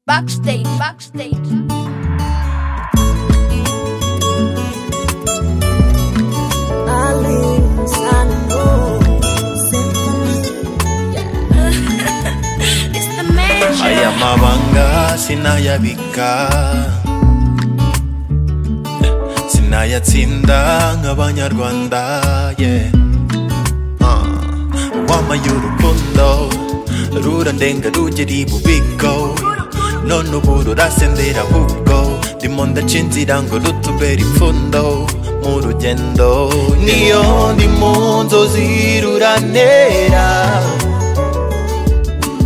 Backstage, backstage. It's the mansion. Ayamabanga sinayabika Sinayatsinda nk'abanyarwanda yeah. Ah, Wamaye urukundo rurandenga rugera ibubiko none ubu rurasendera ahubwo ndimo ndaca inzira ngo rutubere ipfundo mu rugendo niyo ndi mu nzozi ruranera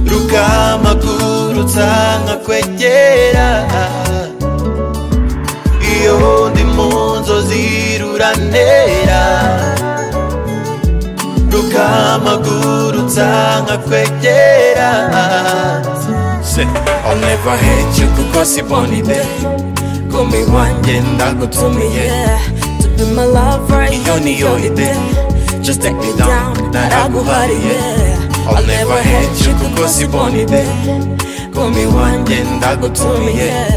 rukamagurutsa nkakwegera iyo ndi mu nzozi ruranera rukamagurutsa nkakwegera Se, I'll never hate you because you're born day Gumi wanjye ndagutumiye Yeah, to be my lover, iyo niyo ide Just take me down, naraguhariye I'll never hate you because you're born day Gumi wanjye ndagutumiye Yeah,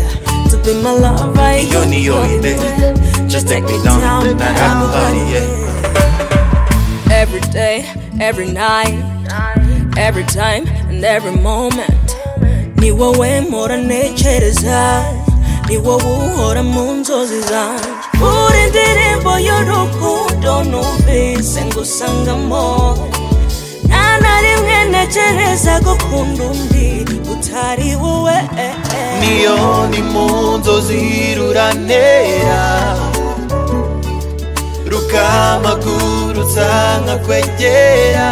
to be my lover, iyo niyo ide Just take me down, naraguhariye Every day, every night, every time and every moment. Ni wowe mpora ntekereza, ni wowe uhora mu nzozi zanjye. Uri indirimbo y'urukundo numvise ngusangamo. Nta na rimwe ntekereza gukunda undi utari wowe. niyo ndi mu nzozi ruranera rukamagurutsa nkakwegera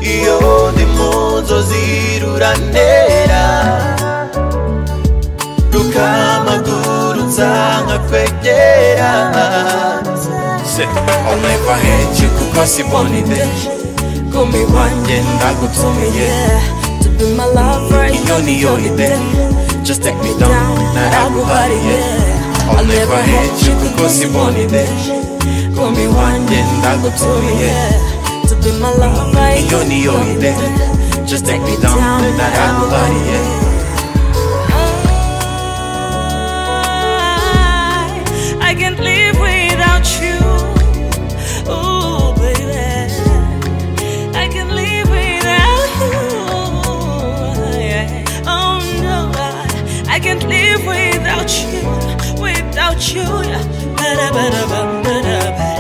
iyo ndi mu nzozi ruranera rukamagurutsa nkakwegera Se, I'll never hate you because you're born in there Gumi wanjye ndagutumiye Yeah, to be my lover, iyo niyo ide just take me down naraguhariye I'll never hate you kuko born ide komi wanjye ndagutumiye Yeah, to be my lover, iyo niyo ide just take me down naraguhariye I, I can't live without you. Ooh, baby. I can't live without you. Yeah. Oh, no. I, I can't live without you. Without you. Ba-da-ba-da-ba-da-ba-da.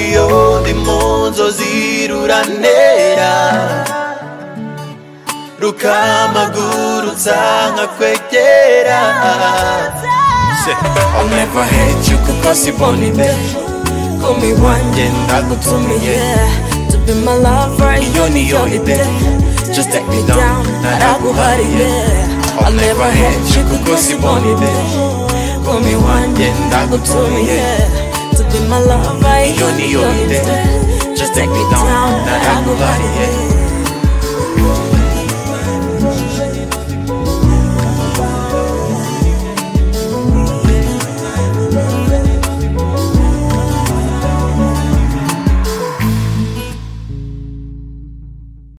iyo ndi mu nzozi ruranera rukamagurutsa nkakwegera Se, I'll never hate you kuko born ide komi wanjye ndagutumiye Yeah, to be my lover, iyo niyo ide just take me down naraguhariye I'll never hate you kuko born ide komi wanjye ndagutumiye Yeah, to be my lover, iyo niyo ide just take me down naraguhariye